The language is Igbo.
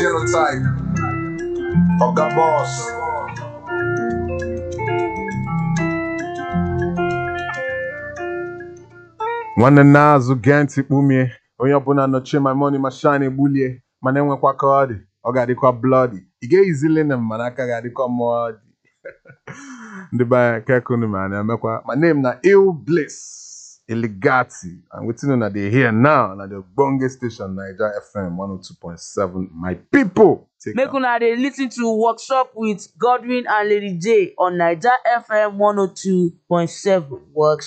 genotype. Oga boss. nwanne nna azụ gee ntị kpumie onye ọbụla nọchie ma moni ma shine egbulie mana enwekwa ka ọ dị ọ ga-adịkwa blọdi ị ga-eyizili na mana aka ga-adịkwa mmụọ dị ndị be anyị kekunu ma na-emekwa my name na ill bliss eligati and wetin una dey hear now na the ogbonge station naija fm 102.7 my people take Make am. una dey lis ten to workshop with Godwin and Lady J on Naija FM 102.7 work